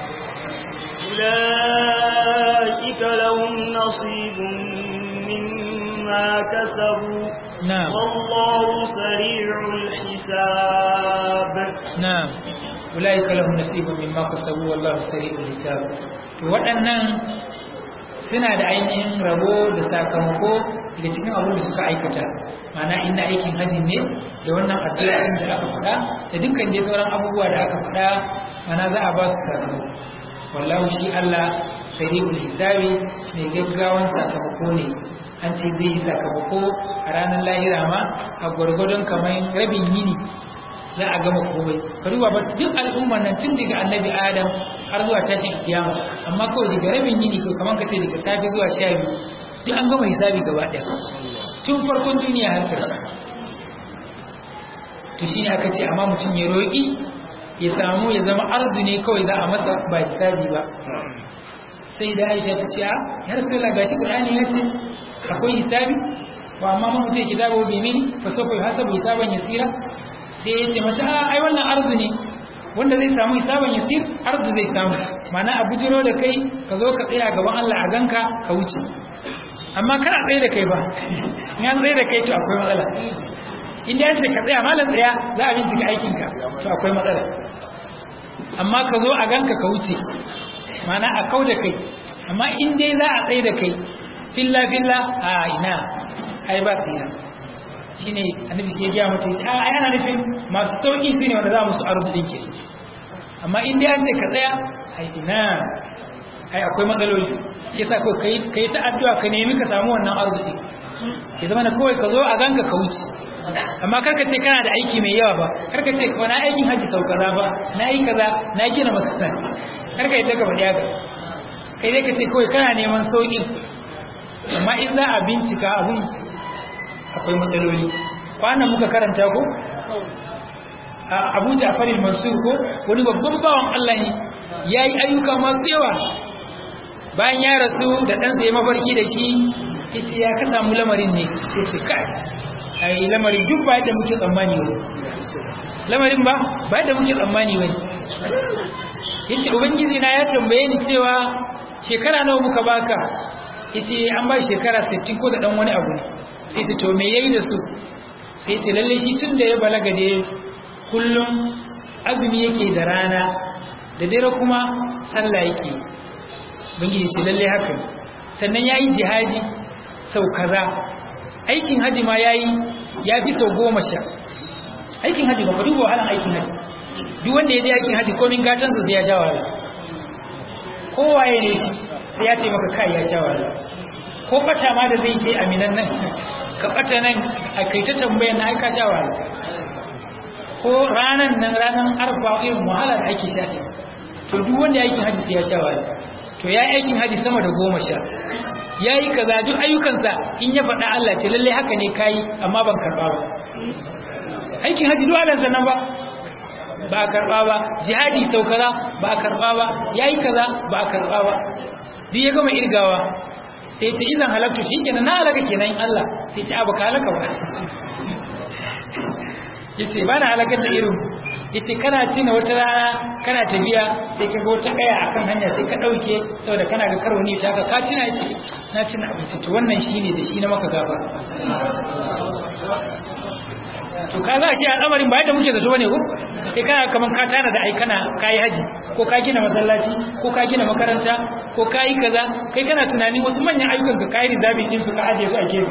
أولئك لهم نصيب مما كسبوا نعم والله سريع الحساب نعم أولئك لهم نصيب مما كسبوا والله سريع الحساب waɗannan suna da ainihin rabo da sakamako daga cikin abin da suka aikata mana inda aikin hajji ne da wannan addu'o'in da aka faɗa da dukkan dai sauran abubuwa da aka faɗa mana za a ba su sakamako wallahu shi Allah sari'ul hisabi mai gaggawan sakamako ne an ce zai yi sakamako a ranar lahira ma a gwargwadon kamar rabin yini za a gama komai ka duba ba duk al'ummar nan tun daga annabi adam har zuwa tashin kiyama amma kawai daga rabin yini ko kamar ka ce daga safe zuwa sha biyu duk an gama hisabi gaba ɗaya tun farkon duniya har ƙarshe to shine aka ce amma mutum ya roƙi ya samu ya zama ardu ne kawai za a masa ba hisabi ba sai da aisha ta ce a ya rasulullah gashi qur'ani ya ce akwai hisabi wa amma man mutai kitabu bi mini fa sawfa yuhasabu hisaban yasira sai ya ce mata a ai wannan ardu ne wanda zai samu hisaban yasir ardu zai samu mana a bujiro da kai ka zo ka tsaya gaban Allah a ganka ka wuce amma kar a tsaye da kai ba in an tsaye da kai to akwai matsala inda ya ce ka tsaya malam tsaya za a bincika aikinka to akwai matsala amma ka zo a ganka ka wuce mana a kau da kai amma in dai za a tsaye da kai filla filla a ina ai ba tsira shi ne annabi ya gaya mata a yana nufin masu sauƙi su ne wanda za musu arzu ɗin ke amma in dai an ce ka tsaya ai ina ai akwai matsaloli shi yasa ko kai kai ta addu'a ka nemi ka samu wannan arzu ɗin ya zama na kawai ka zo a ganka ka wuce amma karka ce kana da aiki mai yawa ba karka ce wani aikin hajji sau kaza ba na yi kaza na gina masallaci karka yi daga bada yaga kai dai ka ce kawai kana neman sauƙin amma in za a bincika abun akwai matsaloli kwanan muka karanta ko a abu jafarin mansur ko wani babban bawan allah ne ya yi ayyuka masu yawa bayan ya rasu da ɗansa ya mafarki da shi ya ce ya ka samu lamarin ne ya ce kai ai lamarin duk ba yadda muke tsammani wani lamarin ba ba yadda muke tsammani wani yace ubangiji na ya tambaye ni cewa shekara nawa muka baka yace an ba shekara 60 ko da dan wani abu ne sai su to me yayi da su sai yace lalle shi tun da ya balaga da kullum azumi yake da rana da dare kuma sallah yake ubangiji ce lalle haka sannan yayi jihadi sau kaza aikin haji ma yayi ya fi sau goma sha aikin haji ba ka duba wahalan aikin haji duk wanda ya je aikin haji komin gatansa sai ya sha wahala kowaye ne shi sai ya ce maka kai ya sha wahala ko bata ma da zai ke aminan nan ka bata nan a kai ta tambaya na aika sha wahala ko ranan nan ranan arfa irin wahala da ake sha to duk wanda ya aikin haji sai ya sha wahala to ya aikin haji sama da goma sha ya yi kaza duk ayyukansa in ya faɗa Allah ce lalle haka ne kayi amma ban karɓa ba aikin haji duk alan sannan ba ba karba ba jihadi sau kaza ba karba ba yayi kaza ba karba ba duk ya gama irgawa sai ce izan halaktu shikenan na halaka kenan Allah sai ce abu ka halaka ba yace ba na halakar da irin yace kana tina wata rana kana tafiya sai ka ga wata kaya akan hanya sai ka dauke saboda kana ga karo ne ta ka ka tina yace na cin abinci to wannan shine da shi na maka gaba to ka za shi al'amarin ba yadda muke zato bane ko kai kana kaman ka tana da ai kana kai haji ko ka gina masallaci ko ka gina makaranta ko ka yi kaza kai kana tunanin wasu manyan ayyukan ka kai rizabin din su ka aje su a gefe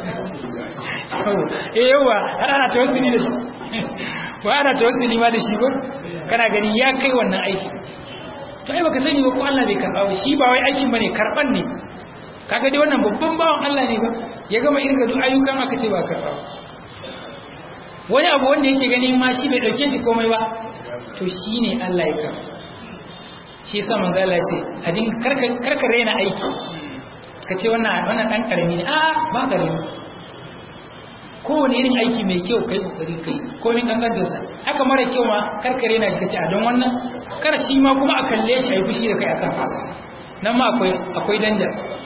eh yawa har ana tawassuli da shi ba ana tawassuli ma da shi ko kana gani ya kai wannan aiki to ai baka sani ba ko Allah bai karba ba shi ba wai aikin bane karban ne kaga dai wannan babban bawan Allah ne ba ya gama irga duk ayyukan aka ce ba karba ba wani abu wanda yake gani ma shi bai dauke shi komai ba to shine Allah ya karba shi yasa manzo Allah ya ce a dinga karka karka raina aiki ka ce wannan wannan dan karami ne a ba karami kowane irin aiki mai kyau kai kokari kai komai kankantar sa haka mara kyau ma karkare na shi kace a don wannan kar shi ma kuma a kalle shi ayi fushi da kai akan sa nan ma akwai akwai danja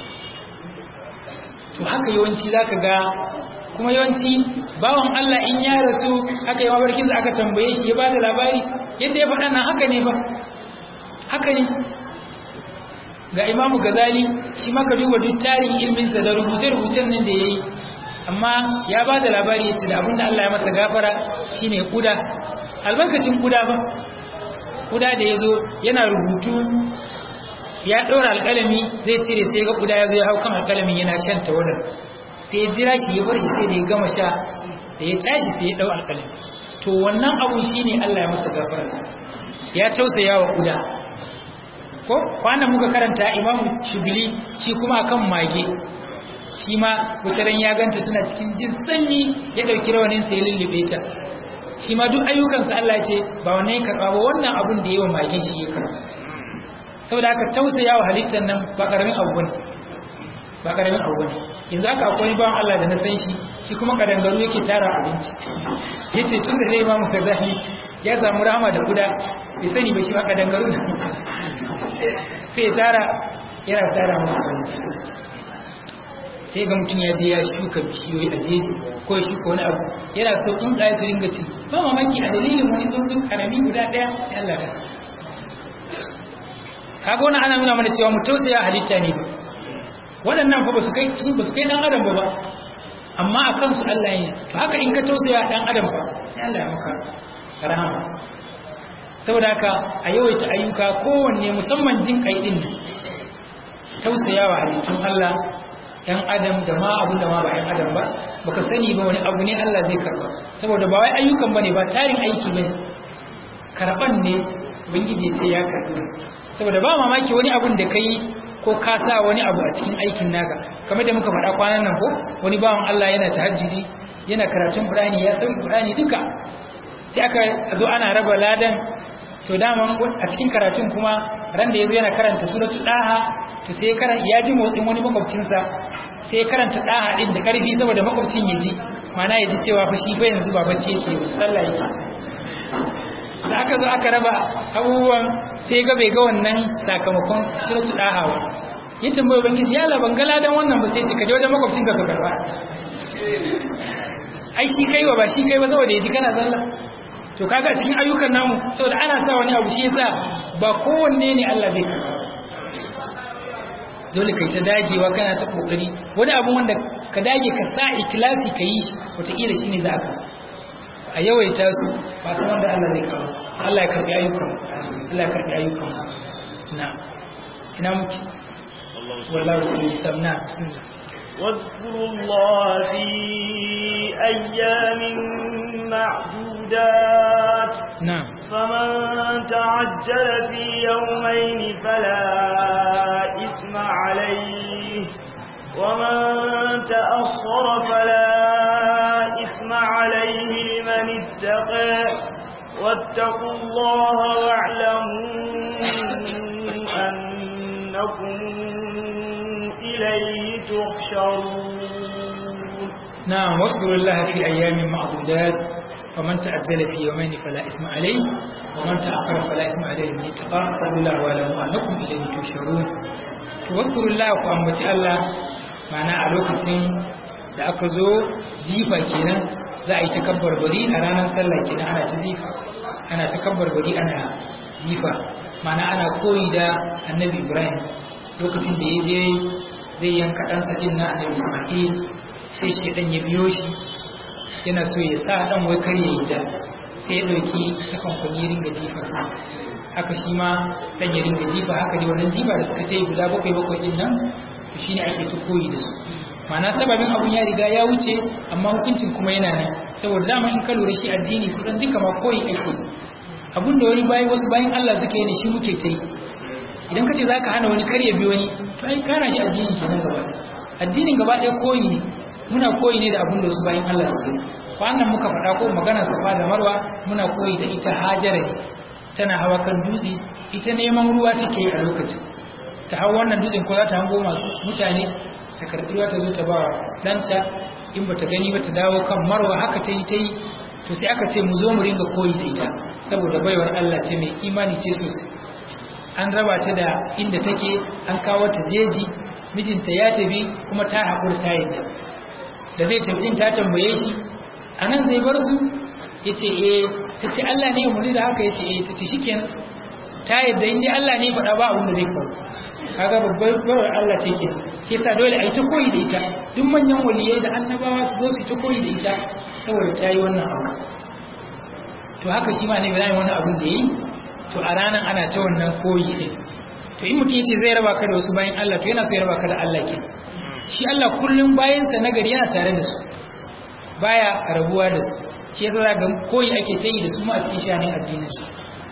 to haka yawanci zaka ga kuma yawanci bawan Allah in ya rasu aka yi mabarkin aka tambaye shi ya bada labari yadda ya faɗa nan haka ne ba haka ne ga imamu gazali shi maka duba duk tarin ilminsa da rubuce-rubucen nan da ya yi amma ya ba da labari ya ce da abinda Allah ya masa gafara shine kuda albarkacin kuda ba kuda da ya zo yana rubutu ya ɗora alƙalami zai cire sai ga kuda ya zo ya hau kan alƙalamin yana shan tawadar sai ya jira shi ya bar shi sai da ya gama sha da ya tashi sai ya ɗau alƙalami to wannan abun shine Allah ya masa gafara ya tausaya wa kuda ko kwanan muka karanta imamu shubili shi kuma kan mage shi ma wutaran ya ganta tana cikin jin sanyi ya ɗauki rawanin sai lullube ta shi ma duk ayyukansa Allah ce ba wannan ya karɓa ba wannan abun da yawa mage shi ya karɓa saboda haka tausaya wa halittar nan ba ƙaramin abu bane ba ƙaramin abu bane yanzu haka akwai bawan Allah da na san shi shi kuma kadangaru yake tara abinci yace tun da zai ba mu kazahi ya samu rahama da kuda bai sani ba shi ba kadangaru sai tara yana tara musu abinci sai ga mutum ya je ya shuka bishiyoyi a jeji ko ya shuka wani abu yana so tsuntsaye su ringa ci ba mamaki a dalilin wani tsuntsun karami guda ɗaya sai Allah ka kaga wani ana nuna mana cewa mu tausaya halitta ne waɗannan fa ba su kai ba su kai dan adam ba ba amma a kansu Allah ya to haka in ka tausaya dan adam fa sai Allah ya maka rahama saboda haka a yawaita ayyuka kowanne musamman jin kai din tausayawa halittun Allah ‘yan adam da ma abin da ma ba ‘yan adam ba baka sani ba wani abu ne Allah zai karba saboda ba wai ayyukan ba ne ba tarin aiki ba karban ne bangije ce ya karbi saboda ba mamaki wani abun da ka yi ko ka sa wani abu a cikin aikin naka kamar da muka faɗa kwanan nan ko wani bawan Allah yana tahajjudi yana karatun Qur'ani ya san Qur'ani duka sai aka zo ana raba ladan to daman a cikin karatun kuma ran da yazo yana karanta suratul daha to sai ya ji motsin wani makwabcinsa sai ya karanta daha din da karfi saboda makwabcin ya ji mana ya ji cewa fa shi fa yanzu ba bacci yake ba sallah yake da aka zo aka raba abubuwan sai ga bai ga wannan sakamakon suratul daha ba ya tambaye ubangiji ya la ban ga ladan wannan ba sai ce ka je wajen makwabcinka ka karba ai shi kai wa ba shi kai ba saboda ya ji kana sallah to kaga cikin ayyukan namu saboda ana sa wani abu shi yasa ba kowanne ne Allah zai karba dole kai ta dagewa kana ta kokari wani abu wanda ka dage ka sa ikhlasi ka yi wataƙila shi ne za ka a yawaita su ba san wanda Allah zai karba Allah ya karbi ayyukan Allah ya karbi ayyukan na ina muke wallahi sallallahu na bismillah واذكروا الله في أيام معدودات نعم فمن تعجل في يومين فلا إثم عليه ومن تأخر فلا إثم عليه لمن اتقى واتقوا الله واعلموا أنكم إليه تحشرون نعم واذكروا الله في أيام معدودات faman ta'ajjala fi yawmayn fala isma alayhi wa man ta'akhkhara fala isma alayhi min taqa qawla wa lam annakum ilayhi tusharun to waskurullah ku ambaci Allah ma'ana a lokacin da aka zo jifa kenan za a yi takabbar bari a ranar sallah kenan ana ta jifa ana takabbar bari ana jifa ma'ana ana koyi da annabi Ibrahim lokacin da ya je zai yanka ɗansa ɗin na annabi Ismail sai shi ɗan ya biyo shi yana so ya sa ɗan wai kar ya yi da sai ya ɗauki sakan kwani ya ringa jifa sa haka shi ma ɗan ya ringa jifa haka dai wannan jifa da suka ta yi guda bakwai bakwai ɗin nan to shine ake ta koyi da su ma'ana sababin abun ya riga ya wuce amma hukuncin kuma yana nan saboda dama in ka lura shi addini kusan duka ma koyi ake abun da wani bayan wasu bayan Allah suka yi ne shi muke ta yi idan ka ce za ka hana wani karya bi wani to ai kana shi addini kenan gaba addinin gaba ɗaya koyi ne muna koyi ne da abin da wasu bayan Allah suka yi wannan muka faɗa ko magana safa da marwa muna koyi da ita hajara ne tana hawa kan dutse ita neman ruwa take yi a lokacin ta hau wannan dutsen ko za ta hango masu mutane ta karɓi ruwa ta zo ta ba ɗanta in ba ta gani ba ta dawo kan marwa haka ta yi ta yi to sai aka ce mu zo mu ringa koyi da ita saboda baiwar Allah ce mai imani ce sosai an raba ta da inda take an kawo ta jeji mijinta ya tafi kuma ta haƙura ta yadda da zai tafi din ta tambaye shi a nan zai bar su ya ce eh ta ce Allah ne umarni da haka ya ce eh ta ce shi ta yadda inda Allah ne faɗa ba abin da zai faru kaga babbar bawar Allah ce ke shi yasa dole a yi ta koyi da ita duk manyan waliyai da annabawa su zo su ta koyi da ita saboda ta yi wannan abu to haka shi ma ne bayan wani abin da ya yi to a ranar ana ta wannan koyi ɗin to in mutum yace zai raba ka da wasu bayan Allah to yana so ya raba ka da Allah ke shi Allah kullum bayansa na gari yana tare da su baya rabuwa da su shi yasa za ga koyi ake ta yi da su ma a cikin shanin addinin su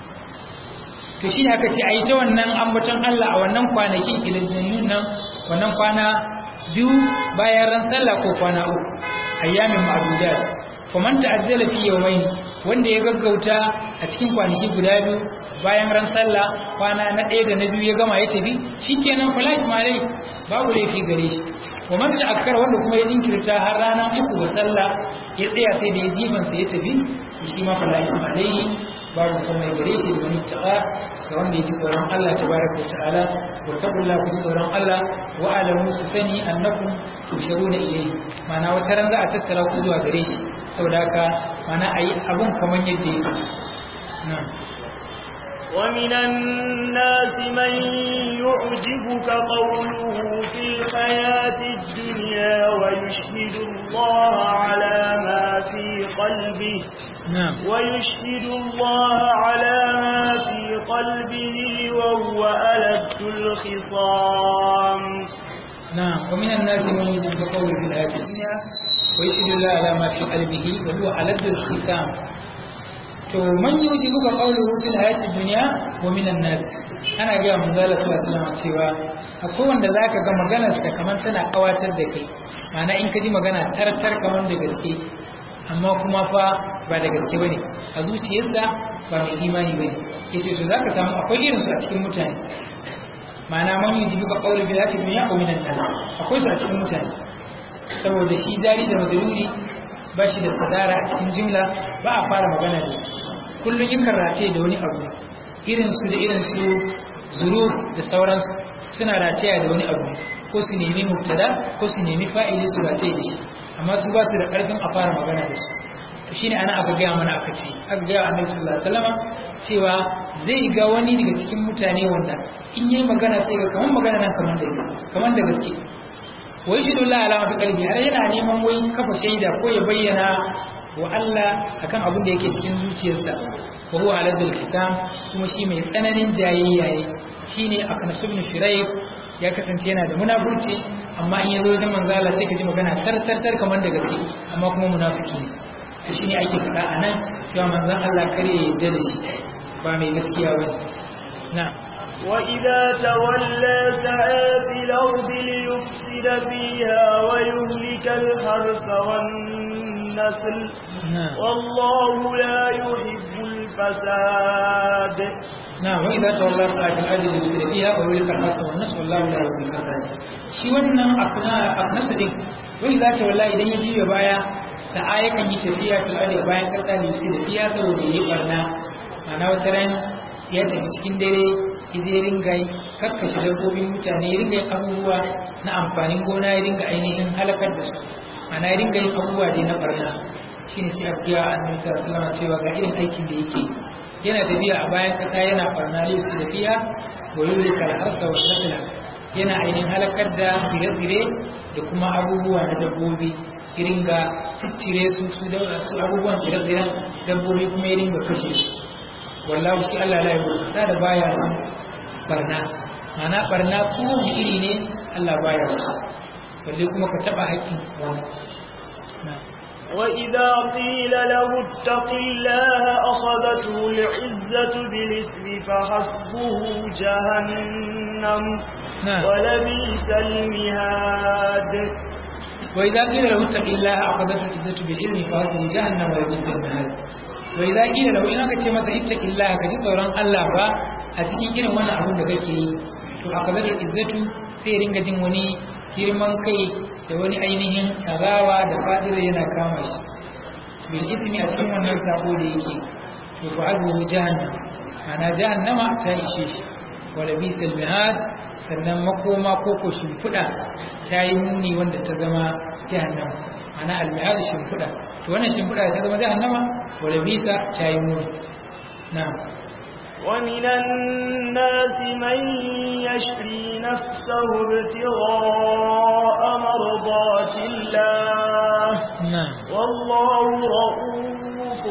to shi aka ce a yi ta wannan ambaton Allah a wannan kwanakin ilidannun nan wannan kwana biyu bayan ran sallah ko kwana uku ayyamin ma'dudat faman ta'ajjala fi yawmayn wanda ya gaggauta a cikin kwanaki guda biyu bayan ran sallah kwana na ɗaya da na biyu ya gama ya tafi shikenan fala ismailai babu laifi gare shi wa man ta'akkara wanda kuma ya jinkirta har ranar uku ga sallah ya tsaya sai da ya jifan sa ya tafi shi ma fala ismailai babu kuma gare shi da wani ta'a ga wanda ya ji tsoron Allah tabaraka wa ta'ala wa taqulla ku tsoron Allah wa alamu ku sani annakum tusharuna ilayhi ma'ana wata ran za a tattara ku zuwa gare shi saboda haka ma'ana ayi abun kaman yadda yake na'am ومن الناس من يعجبك قوله في الحياة الدنيا ويشهد الله على ما في قلبه نعم ويشهد الله على ما في قلبه وهو ألد الخصام نعم ومن الناس من يجب قوله في الحياة الدنيا ويشهد الله على ما في قلبه وهو ألد الخصام to man yujibu ka qawluhu fil hayati dunya wa minan nas ana ga manzo Allah sallallahu alaihi wasallam cewa akwai wanda zaka ga maganar sa kaman tana kawatar da kai ma'ana in ka ji magana tartar kaman da gaske amma kuma fa ba da gaske bane a zuciyarsa ba mai imani bane yace to zaka samu akwai irin su a cikin mutane ma'ana man yujibu ka qawluhu fil hayati dunya wa minan nas akwai su a cikin mutane saboda shi jari da majruri ba shi da sadara a cikin jimla ba a fara magana da su kullum in rataye da wani abu irinsu da irinsu zuru da sauransu suna rataya da wani abu ko su nemi mubtada ko su nemi fa'ili su rataye da shi amma su ba su da ƙarfin a fara magana da su to shine ana aka gaya mana aka ce aka gaya annabi sallallahu alaihi wasallam cewa zai ga wani daga cikin mutane wanda in yayi magana sai ga kaman magana nan kaman da kaman da gaske wai shi dole alama fi kalbi har yana neman wai kafa shaida ko ya bayyana wa Allah akan abin da yake cikin zuciyarsa wa huwa aladul kisam kuma shi mai tsananin jayayya ne shine akan subn shuraik ya kasance yana da munafurci amma in yazo wajen manzo Allah sai ka ji magana tar tar tar kamar da gaske amma kuma munafiki ne to shine ake faɗa anan cewa manzon Allah kare ya yarda da shi ba mai gaskiya bane na'am وإذا تولى سعى في الأرض ليفسد فيها ويهلك الحرث والنسل والله لا يحب الفساد نعم وإذا تولى سعى في الأرض ليفسد فيها ويهلك الحرث والنسل والله لا يحب الفساد shi wannan aknasu din wai za ta wallahi idan ya juya baya sa'a yakan yi tafiya fil ardi bayan kasa ne sai da fiya saboda yayi barna ana wata ran ya tafi cikin dare zai ringa kakkashe dabbobin mutane ya ringa yin abubuwa na amfanin gona ya ringa ainihin halakar da su ana ya ringa yin abubuwa dai na barna shine sai a biya annabi sallallahu alaihi cewa ga irin aikin da yake yana tafiya a bayan kasa yana barna su da fiya wa yulika al-arsa wa nasla yana ainihin halakar da tsire-tsire da kuma abubuwa na dabbobi irin ga ciccire su su da su abubuwan tsire-tsiren dabbobi kuma irin ga kashe su wallahu shi Allah la yuhibbu sa da baya son barna mana barna ko iri ne Allah baya so balle kuma ka taba haƙƙin wani وإذا قيل له اتق الله أخذته العزة بالإثم فحسبه جهنم نعم. ولبئس المهاد وإذا قيل له اتق الله أخذته العزة بالعلم فحسبه جهنم ولبئس المهاد وإذا قيل له إنك ce masa اتق الله kaji tsoron Allah ba a cikin irin wannan abin da kake yi to akhadhatul izzatu sai ringa jin wani girman kai da wani ainihin azawa da fadila yana kama shi bil ismi a cikin wannan sako da yake to fa azmu jahannam ana jahannama ta ishe shi wala bisal mihad sannan makoma ko ko shimfiɗa ta yi muni wanda ta zama jahannama ana almihad shimfiɗa to wannan shimfiɗa ta zama jahannama wala bisa ta yi muni na'am ومن الناس من يشري نفسه ابتغاء مرضات الله na'am والله رؤوف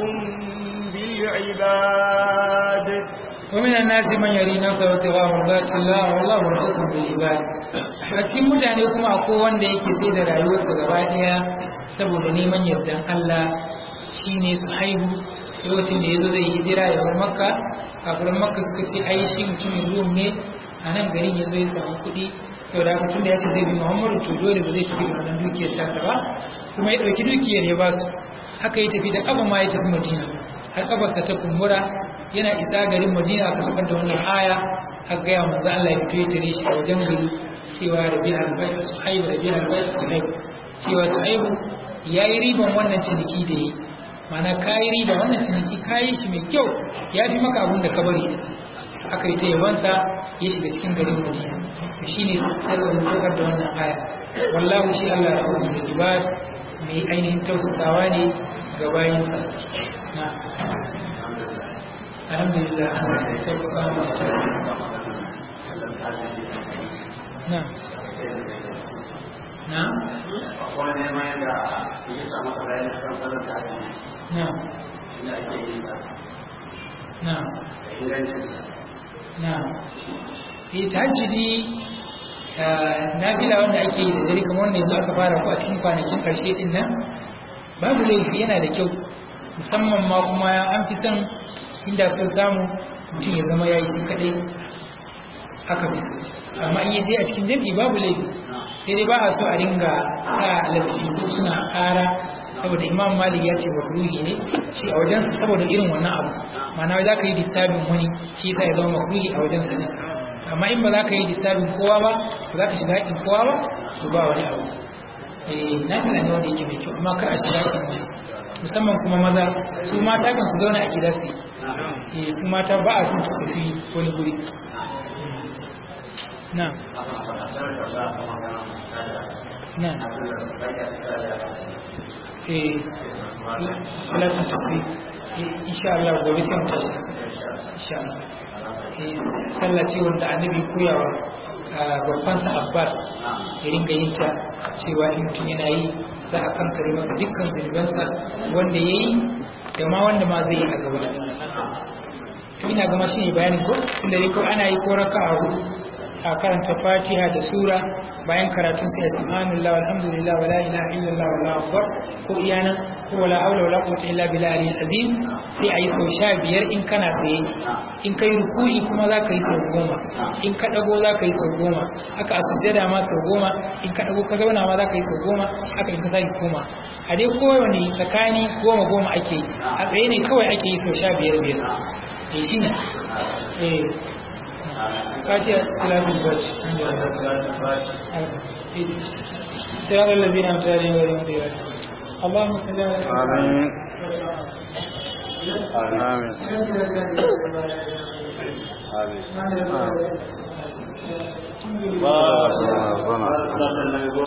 بالعباد ومن الناس من يري نفسه ابتغاء مرضات الله والله رؤوف بالعباد a cikin mutane kuma akwai wanda yake sai da rayuwarsa gaba daya saboda neman yardan Allah shine su haihu lokacin da yazo zai hijira ya bar makka kafiran makka suka ce ai shi mutumin rum ne a nan garin yazo ya samu kuɗi saboda haka tunda ya ce zai bi Muhammadu to dole ba zai tafi da wannan dukiyar tasa ba kuma ya ɗauki dukiyar ya ba su haka ya tafi da kafa ma ya tafi Madina har kafarsa ta kumbura yana isa garin Madina aka saukar da wannan aya har ga ya manzo Allah ya fito ya tare shi a wajen gari cewa rabi albayt suhayb rabi albayt suhayb cewa suhayb yayi riban wannan ciniki da yi mana kayi riba wannan ciniki kayi shi mai kyau ya fi maka abun da ka bari aka yi ta yabansa ya shiga cikin garin Madina to shine sarwan saukar da wannan aya wallahu shi Allah ya hukunta ibad mai ainihin tausasawa ne ga bayinsa na alhamdulillah sai ku kama da tausasawa na na akwai neman da ya samu bayani kan sanar da haji na inda ake yin sa na da ingancin sa na eh tahajjudi nafila wanda ake yi da dare kamar wanda yanzu aka fara ko a cikin kwanakin karshe din nan babu laifi yana da kyau musamman ma kuma an fi son inda so samu mutum ya zama yayi shi kadai aka fi so amma in yaje a cikin jami'i babu laifi sai dai ba a so a ringa sa lasiti ko suna ƙara saboda imam malik ya ce makruhi ne shi a wajensa saboda irin wannan abu ma'ana za ka yi disturbing wani shi yasa ya zama makruhi a wajensa ne amma in ba za ka yi disturbing kowa ba ba za ka shiga haƙin kowa ba to ba wani abu eh na fila ne wanda yake mai kyau amma kar a shiga haƙin su musamman kuma maza su mata kan su zauna a gida su yi eh su mata ba a son su tafi wani guri na na eh salatin tasbih insha Allah gobe sai mu tashi insha Allah eh sallah ce wanda annabi koyawa babban sa Abbas ya ringa yin ta cewa in mutum yana yi za a kankare masa dukkan zunubansa wanda yayi da ma wanda ma zai yi a gaba to ina ga shi ne bayanin ko tunda dai ko ana yi ko raka'a hudu a karanta fatiha da sura bayan karatun sai subhanallah walhamdulillah wala ilaha illallah wallahu akbar ko iyana ko wala haula wala quwwata illa billahi azim sai ayi sau sha biyar in kana tsaye in kai ruku'i kuma za ka yi sau goma in ka dago za ka yi sau goma haka a sujjada ma sau goma in ka dago ka zauna ma za ka yi sau goma haka in ka sake koma a dai kowane tsakani goma goma ake yi a tsaye ne kawai ake yi sau sha biyar biyar eh shi ne eh فاتحة ثلاث الفاتح صراط الذين أنعمت عليهم غير المغضوب عليهم اللهم صل على سيدنا آمين آمين آمين محمد ربنا